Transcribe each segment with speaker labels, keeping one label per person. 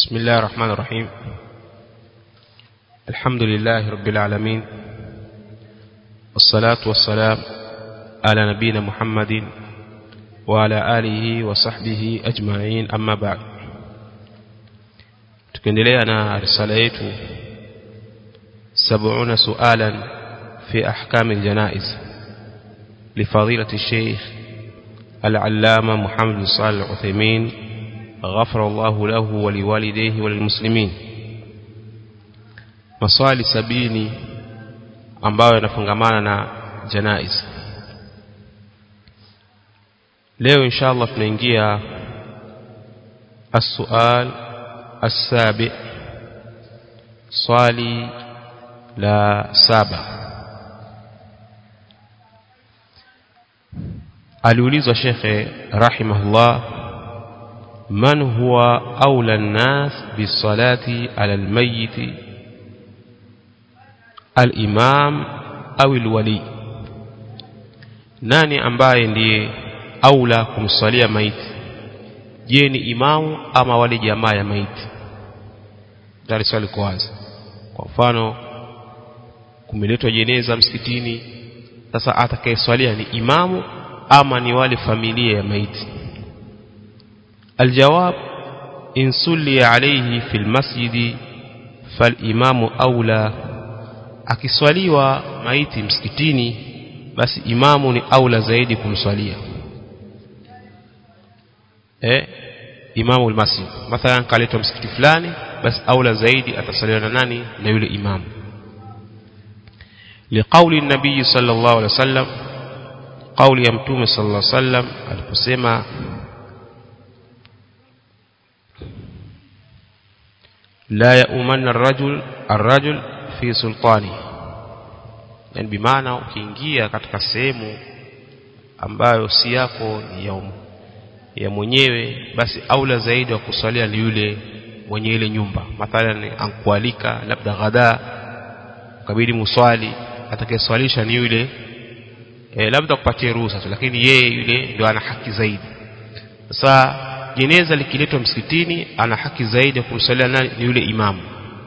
Speaker 1: بسم الله الرحمن الرحيم الحمد لله رب العالمين والصلاة والسلام على نبينا محمد وعلى آله وصحبه أجمعين أما بعد tukiendelea na risala yetu 70 sualan fi ahkam aljanaiz لفضيلة الشيخ العلامة محمد صالح العثيمين غفر الله له ولوالديه وللمسلمين maswali sabini ambayo yanafungamana na janaiz leo inshallah tunaingia السؤال السابع swali la saba aliulizwa shekhe rahimahullah man huwa aula an-nas bisalati ala al-mayyit al-imam au al-wali nani ambaye ndiye aula kumsalia maiti je ni imamu ama wale jamaa ya maiti dari swali kwanza kwa mfano kumeletwa jeneza msikitini sasa atakayeswalia ni imamu ama ni wale familia ya maiti الجواب إن صلي عليه في المسجد فالإمام أولى akiswaliwa maiti msikitini basi imamu ni aula zaidi kumswalia eh imamu almasjid mathalan kaletwa msikiti fulani basi aula zaidi atasaliwa na nani na yule imamu liqauli nabii sallallahu alaihi wasallam qauli ya mtume sallallahu alaihi wasallam aliposema la yaumanna الرجل الرجل fi sultani yani bimaana ukiingia katika sehemu ambayo si yako ni ya, ya mwenyewe basi aula zaidi wa kuswalia ni yule mwenye ile nyumba mathalan ankualika labda ghada kabidi muswali atakayeswalisha ni yule e, labda kupatie ruhusa tu lakini yeye yule ndio ana haki zaidi sasa jeneza likiletwa msikitini ana haki zaidi ya kumswalia nani ni yule imamu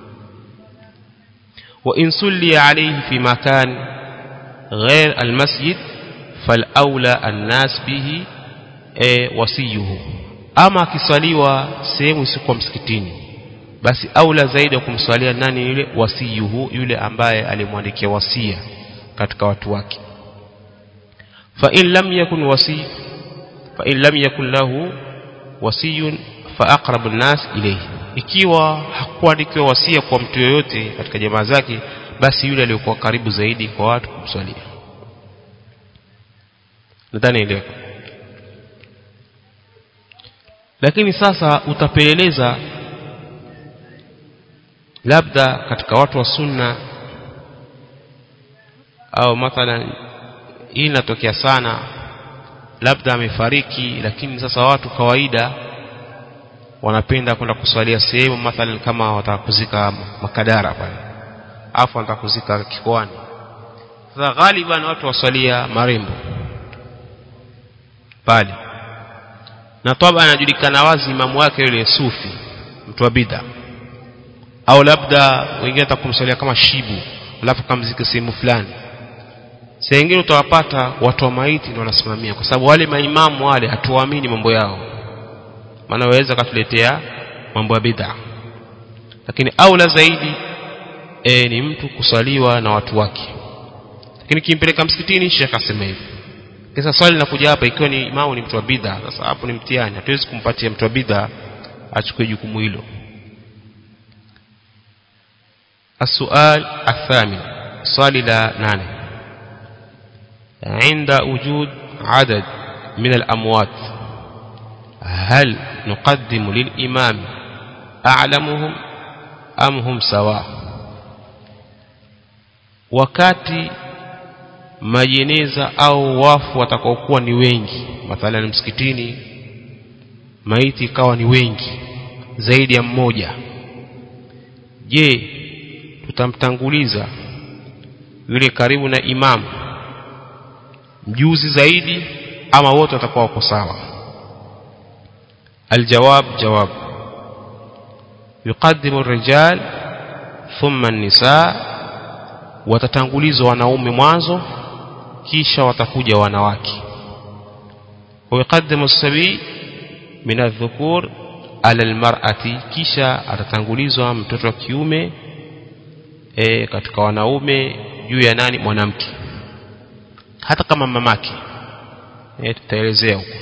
Speaker 1: وإن صلي عليه في مكان غير المسجد فالأولى الناس به وصيه أما كصليوا sehemu isiyokuwa msikitini basi aula zaidi ya kumswalia nani yule wasiyuhu yule ambaye alimwandikia wasia katika watu wake fa in lam yakun wasi fa in lam yakun lahu wasiyun fa aqrabu an-nas ilayhi ikiwa hakuandikiwa wasia kwa mtu yoyote katika jamaa zake basi yule aliyokuwa karibu zaidi kwa watu kumswalia nadhani ile lakini sasa utapeleleza labda katika watu wa sunna au mathalan hii inatokea sana labda amefariki lakini sasa watu kawaida wanapenda kwenda kuswalia sehemu mathalan kama watakuzika makadara pale afu watakuzika kikoani sasa ghaliban watu waswalia marembo pale na toba anajulikana wazi imamu wake yule sufi mtu wa bid'a au labda wengine atakumswalia kama shibu alafu kamzike sehemu fulani sasa wengine utawapata watu wa maiti ndio wanasimamia kwa sababu wale maimamu wale hatuwaamini mambo yao maana waweza katuletea mambo ya bid'a lakini aula zaidi e, ni mtu kusaliwa na watu wake lakini kimpeleka msikitini shekha asema hivi kisa swali linakuja hapa ikiwa ni imamu ni mtu wa bid'a sasa hapo ni mtihani hatuwezi kumpatia mtu wa bid'a achukue jukumu hilo السؤال الثامن swali la nane عند وجود عدد من الأموات هل نقدم للإمام أعلمهم أم هم سواء wakati majeneza au wafu watakaokuwa ni wengi mathalan msikitini maiti ikawa ni wengi zaidi ya mmoja je tutamtanguliza yule karibu na imamu mjuzi zaidi ama wote watakuwa wako sawa الجواب جواب yuqaddimu rijal thumma an-nisaa watatangulizwa wanaume mwanzo kisha watakuja wanawake ويقدم الصبي من الذكور على المرأة kisha atatangulizwa mtoto wa kiume e, katika wanaume juu ya nani mwanamke hata kama mamake e, tutaelezea huko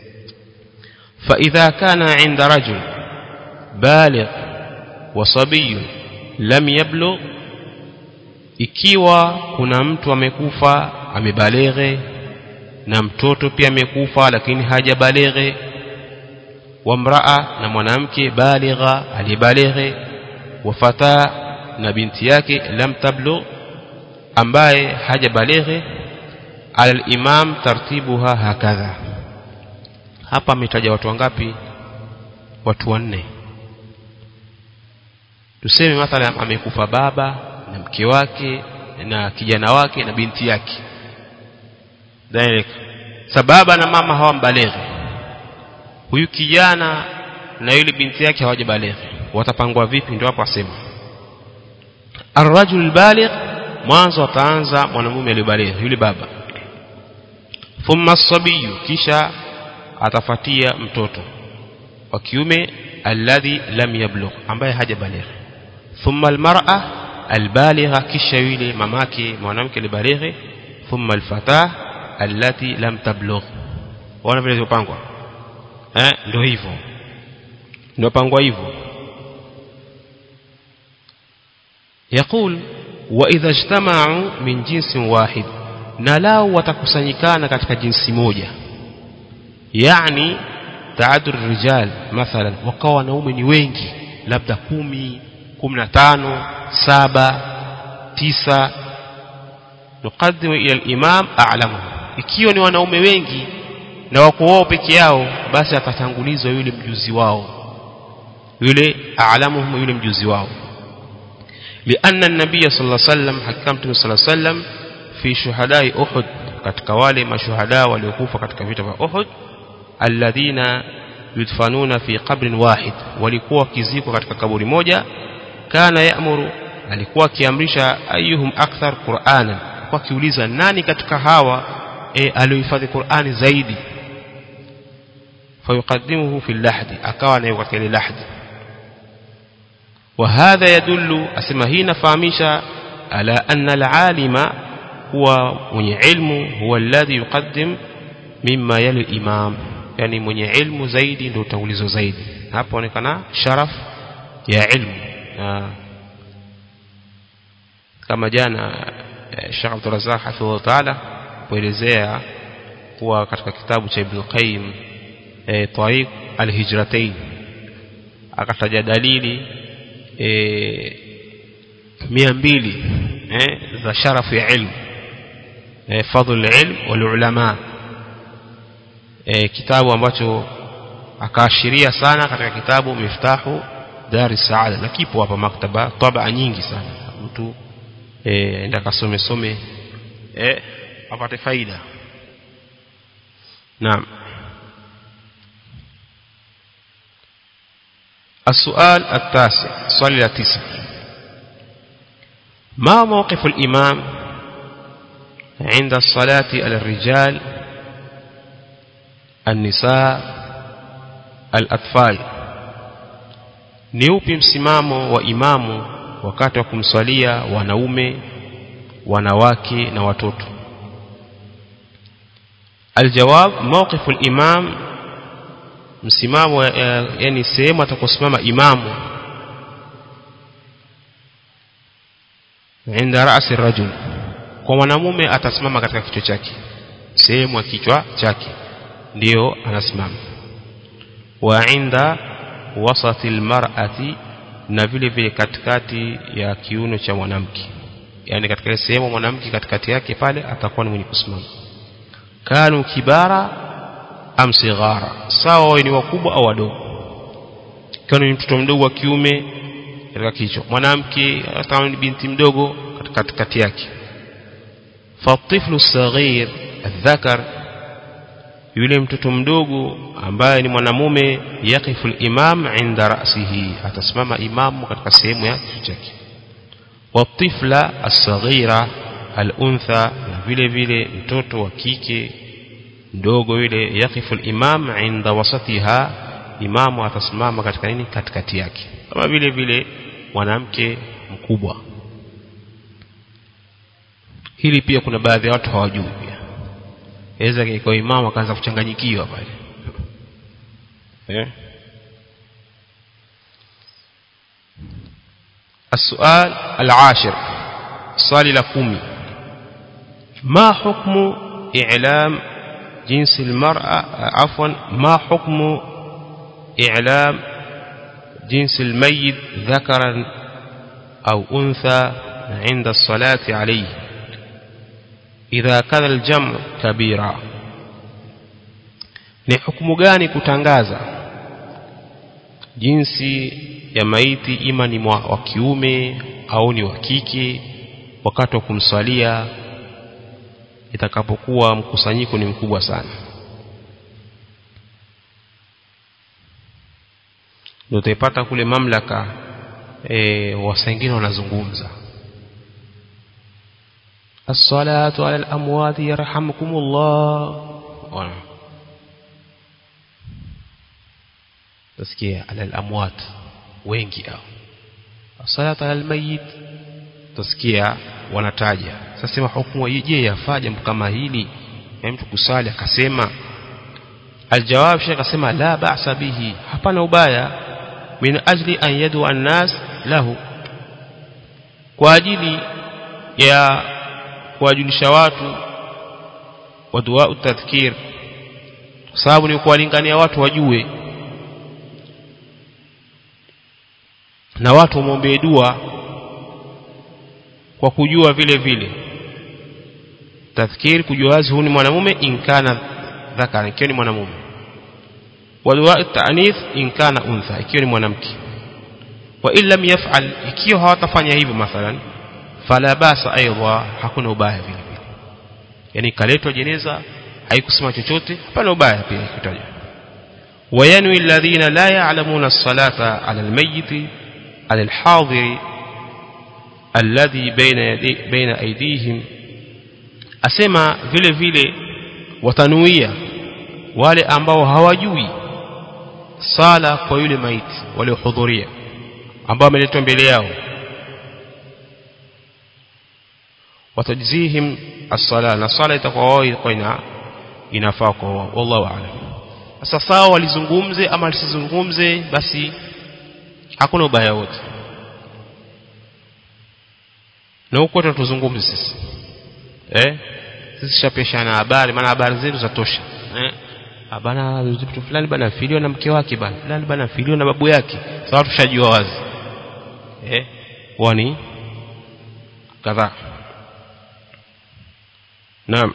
Speaker 1: فإذا كان عند رجل بالغ وصبي لم يبلغ ikiwa kuna mtu amekufa amebaleghe na mtoto pia amekufa lakini hajabaleghe wa mraa na mwanamke baligha aliyebaleghe wa fata na binti yake lam tablu ambaye hajabaleghe ala al-imam tartibuha hakadha hapa ametaja watu wangapi watu wanne tuseme mathalan amekufa baba na mke wake na kijana wake na binti yake direct sababa na mama hawambaleghe huyu kijana na yule binti yake hawajabaleghe watapangwa vipi ndio hapo asema arrajul baligh mwanzo ataanza mwanamume aliyebaleghe yule baba thumma sabiyu kisha atafatia mtoto wa kiume alladhi lam yablugh ambaye hajabaligh thumma almar'a albaligha kisha yule mamake mwanamke alibalighe thumma alfatah allati lam tablugh wana vile zilipangwa eh ndio hivyo ndio pangwa hivyo يقول واذا اجتمعوا من جنس واحد na lao watakusanyikana katika jinsi moja yani taadur rijal mathalan wakawa wanaume ni wengi labda kumi kumi na tano saba tisa nukadimu ila al-imam a'lamuhum ikiwa ni wanaume wengi na wako wao peke yao basi atatangulizwa yule mjuzi wao yule a'lamuhum yule mjuzi wao لأن النبي صلى الله عليه وسلم حكمت صلى الله عليه وسلم في شهداء أحد katika wale mashuhada waliokufa katika vita vya Uhud alladhina yudfanuna fi qabrin wahid walikuwa kizikwa katika kaburi moja kana ya'muru alikuwa akiamrisha ayuhum akthar qur'anan kwa kiuliza nani katika hawa e, aliohifadhi Qur'ani zaidi fayuqaddimuhu fi lahdi akawa nayo katika ile lahdi وهذا يدل اسمع هنا فهميشا على أن العالم هو من علم هو الذي يقدم مما يلي الإمام يعني من علم زيد ndio utangulizo zaidi hapo onekana sharaf ya ilmu kama jana Sheikh Abdul Razzaq hafidhahu ta'ala kuelezea kuwa katika kitabu cha Ibn Qayyim e, Tariq al-Hijratain akataja dalili e, mia mbili eh, za sharafu ya ilmu eh, fadhlu ilm wal ulama eh, kitabu ambacho akaashiria sana katika kitabu miftahu dar saada na kipo hapa maktaba tabaa nyingi sana mtu eh, enda kasome some eh, apate faida naam السؤال التاسع سؤال التاسع ما موقف الإمام عند الصلاة على الرجال النساء الأطفال niupi msimamo wa imamu wakati wa kumswalia wanaume wanawake na watoto aljawab mawqifu al-imam msimamo yani sehemu atakosimama imamu inda ra'si rajul kwa mwanamume atasimama katika kichwa chake sehemu ya kichwa chake ndiyo anasimama wa inda wasati almar'ati na vile vile katikati ya kiuno cha mwanamke yani katika sehemu mwanamke katikati yake pale atakuwa ni mwenye kusimama kanu kibara am sighara sawa wawe ni wakubwa au wadogo kama ni mtoto mdogo wa kiume katika kichwa mwanamke hata ni binti mdogo katikati yake فالطفل الصغير الذكر yule mtoto mdogo ambaye ni mwanamume yaqifu al-imam inda ra'sihi atasimama imamu katika sehemu ya kichwa chake watifla as-saghira al-untha na vile vile mtoto wa kike mdogo yule yaqifu al-imam inda wasatiha imamu atasimama katika nini katikati yake kama vile vile mwanamke mkubwa hili pia kuna baadhi ya watu hawajui pia aweza kwa imamu akaanza kuchanganyikiwa pale eh السؤال العاشر swali la kumi ما حكم إعلام جنس المرأة عفوا ما حكم إعلام جنس الميت ذكرا أو أنثى عند الصلاة عليه إذا كان الجمع كبيرا ni hukumu gani kutangaza jinsi ya maiti ima ni wa kiume au ni wa kike wakati wa kumswalia itakapokuwa mkusanyiko ni mkubwa sana ndio utaipata kule mamlaka e, wasengine wanazungumza as-salatu ala al-amwat yarhamukumullah tasikia ala al-amwat wengi hao as-salatu ala al-mayyit tasikia wanataja sasa sema hukumu je yafaa jambo kama hili ya mtu kusali akasema aljawab shekh akasema la ba'sa bihi hapana ubaya min ajli an yadu an-nas lahu kwa ajili ya kuwajulisha watu wa dua tadhkir kwa sababu ni kuwalingania watu wajue na watu wamwombee dua kwa kujua vile vile tadhkir kujua wazi huyu ni mwanamume inkana dhakara ikiwa ni mwanamume wa dua ta'nith inkana untha ikiwa ni mwanamke wa in lam yaf'al ikiwa hawatafanya hivyo mathalan fala basa aidha hakuna ubaya vile vile yani kaletwa jeneza haikusema chochote hapana ubaya pia kitaja وينوي الذين لا يعلمون الصلاة على الميت على الحاضر الذي بين يدي بين أيديهم asema vile vile watanuia wale ambao hawajui sala kwa yule maiti waliohudhuria ambao wameletwa mbele yao watajzihim as-sala na sala itakuwa wao kwa ina inafaa kwa wao wallahu a'lam sasa sawa walizungumze ama lisizungumze basi hakuna ubaya wote na huko tutazungumza sisi eh sisi shapeshana habari maana habari zetu zatosha eh bana mtu fulani bana filio na mke wake bana fulani bana filio na babu yake sawa tushajua wazi eh wani kadhaa naam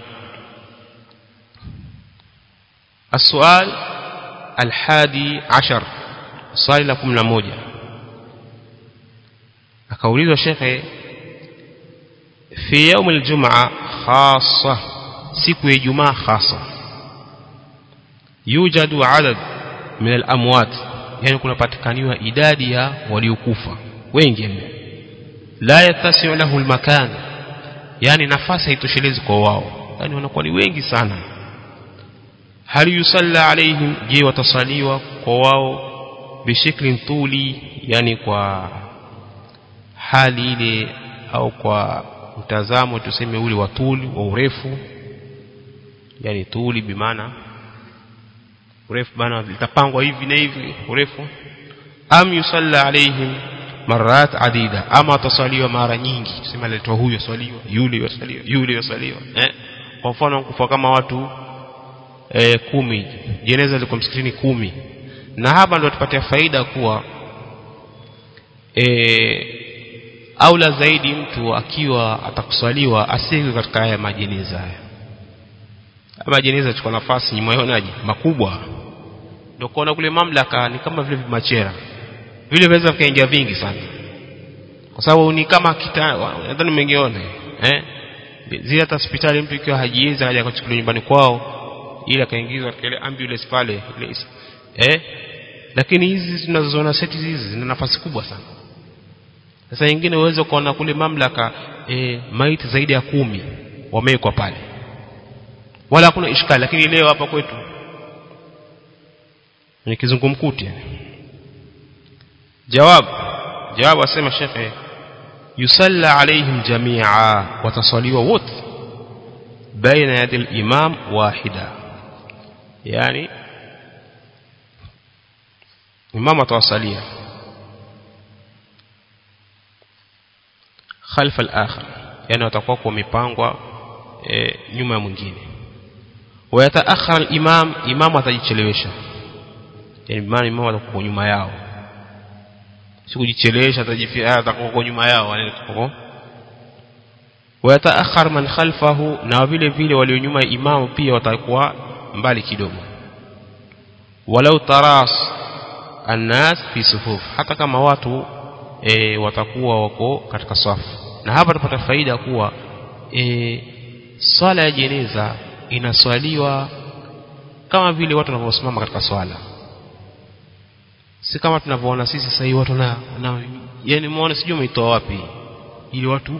Speaker 1: السؤال الحادي عشر swali la 11 akaulizwa shekhe fi يوم الجمعه خاصه siku ya Ijumaa hasa yujadu adad min al-amwat yani kunapatikaniwa idadi ya waliokufa wengi mno la yatasiu lahu al-makan yani nafasi haitoshelezi kwa wao yani wanakuwa ni wengi sana hal yusalla alaihim je watasaliwa kwa wao bishiklin tuli yani kwa hali ile au kwa mtazamo tuseme ule wa tuli wa urefu yani tuli bimaana urefu bana litapangwa hivi na hivi urefu am yusalla alaihim marat adida ama watasaliwa mara nyingi tuseme letwa huyo swaliwa yule yosaliwa yule yosaliwa eh kwa mfano kufa kama watu e, kumi jeneza liko msikitini kumi na hapa ndio tupatia faida kuwa e, aula zaidi mtu akiwa atakuswaliwa asiwe katika haya majeneza haya ama jeneza chukua nafasi nyumayonaje makubwa ndio kuona kule mamlaka ni kama vile vimachera vile vinaweza vikaingia vingi sana kwa sababu ni kama kita nadhani mmengeona eh zile hata hospitali mtu ikiwa hajiwezi haja kuchukuliwa nyumbani kwao ili akaingizwa katika ile ambulance pale ile is- eh lakini hizi tunazoziona seti hizi zina nafasi kubwa sana sasa nyingine uweze kuona kule mamlaka e, maiti zaidi ya kumi wamewekwa pale wala hakuna ishkali lakini leo hapa kwetu ni kizungumkuti yani jawab jawab asema shekhe yusalla alaihim jamia watasaliwa wote baina yadi al-imam wahida yani imam atawasalia khalfa al-akhar yani watakuwa wamepangwa e, nyuma ya mwingine wayataakhara al-imam imam atajichelewesha yani imam imam atakuwa nyuma yao si kujichelewesha atajifia atakuwa nyuma yao yani atakuwa wayataakhar man khalfahu na vile vile walio nyuma ya imamu pia watakuwa mbali kidogo walau taras annas fi sufuf hata kama watu e, watakuwa wako katika safu na hapa tupata faida kuwa e, swala ya jeneza inaswaliwa kama vile watu wanavyosimama katika swala si kama tunavyoona sisi sasa hivi watu na, na yani muone sijui umeitoa wapi ili watu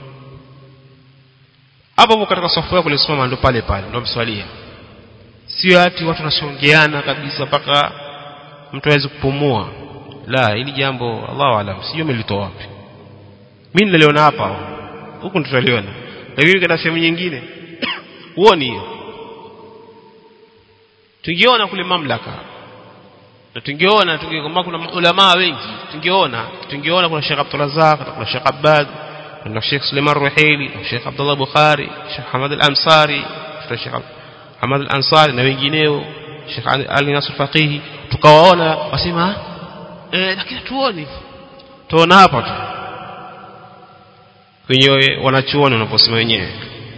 Speaker 1: hapo hapo katika safu yako ulisimama ndo pale pale ndo mswalia sio ati watu wanasongeana kabisa mpaka mtu aweze kupumua la hili jambo Allahu alam sijui umelitoa wapi mimi niliona hapa huku tutaliona lakini katika sehemu nyingine huoni hiyo tungeona kule mamlaka na tungeona tungekwamba kuna ulama wengi tungeona tungeona kuna Sheikh Abdul Razak kuna Sheikh Abbad kuna Sheikh Suleiman Ruhaili Sheikh Abdullah Bukhari Sheikh Hamad Al-Ansari kuna Sheikh Hamad Al-Ansari na wengineo Sheikh Ali Nasr Faqihi tukawaona wasema eh lakini tuone tuona hapa tu kwenye wanachuoni wanaposema wenyewe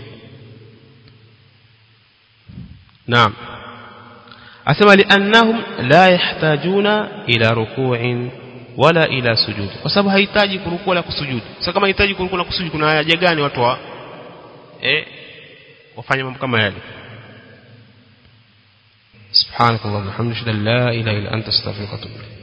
Speaker 1: naam asema liannahum la yahtajuna ila ruku'in wala ila sujud kwa sababu hahitaji kurukua wala kusujudu sasa kama hahitaji kurukua na kusujudu kuna haja gani watu wa eh wafanye mambo kama yale سبحانك اللهم وبحمدك لا اله الا انت استغفرك واتوب اليك